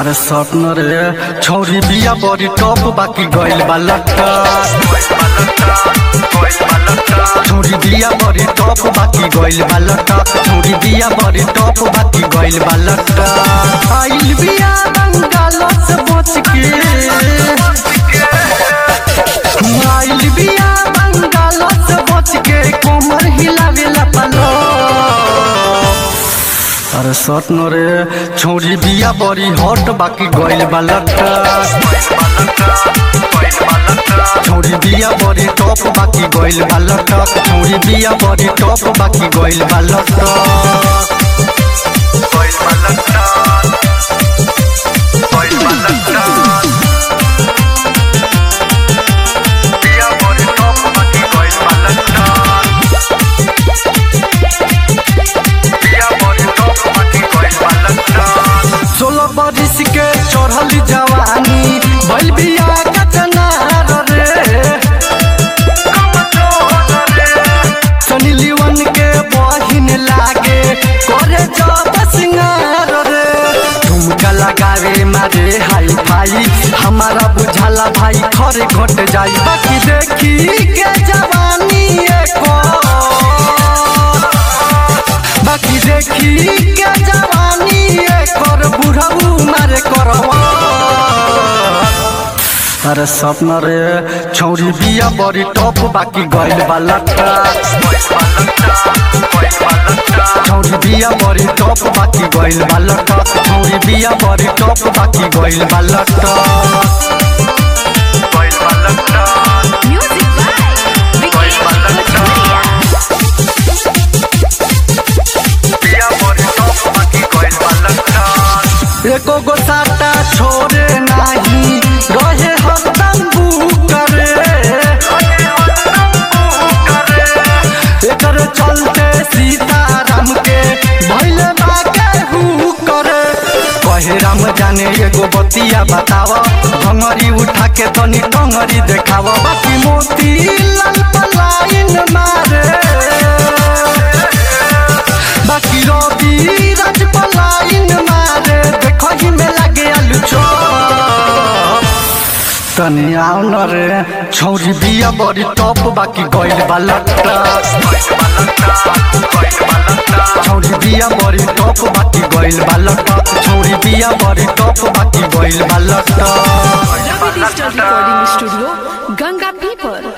अरे सपन रे छौरी बिया बड़ी टॉप बाकी गइल बा लट्टा छौरी बिया बड़ी टॉप बाकी गइल बा लट्टा छौरी बिया बड़ी टॉप बाकी गइल बा लट्टा आइल बिया बंगाल से बच के आइल बिया बंगाल से बच के कोमर हिलावेला पलो अरे सटन रे छौरी बिया बड़ी हॉट बाकी गइल बा लट्टा छौरी बिया बड़ी टॉप बाकी गइल बा लट्टा छौरी बिया बड़ी टॉप बाकी गइल बा लट्टा सोलह बरिस के चढ़ल जवानी बैल बिया कचना रे सनी लिवन के बहिन लागे करे जब सिंगार रे झुमका लगावे मारे हाई फाई हमारा बुझाला भाई खरे घट जाई बाकी देखी के जवानी एको बाकी देखी के जवानी एकर बुढ़ऊ मारे करवा अरे सपना रे छौरी बिया बड़ी टॉप बाकी गइल बा लट्टा छौरी बिया बड़ी टॉप बाकी गइल बा लट्टा छौरी बिया बड़ी टॉप बाकी गइल बा लट्टा Music by Vikesh Bhatia. एको गो साटा छोड़े नाही रहे हरदम करे एकर चलते सीताराम के भैले बागे हु करे कहे राम जाने एगो बतिया बताव भंगरी उठा के तनी टंगरी देखाव बाकी मोती लाल पलाइन मारे बाकी रवि राज पलाइन मारे देखो ही में लागे आलू चौप तनी आओ न रे छौरी बिया बड़ी टॉप बाकी गइल बा लट्टा छौरी बिया बड़ी टॉप बाकी गइल बा लट्टा छौरी बिया बड़ी टॉप बाकी गइल बा लट्टा Ravi Digital Recording Studio, Ganga People.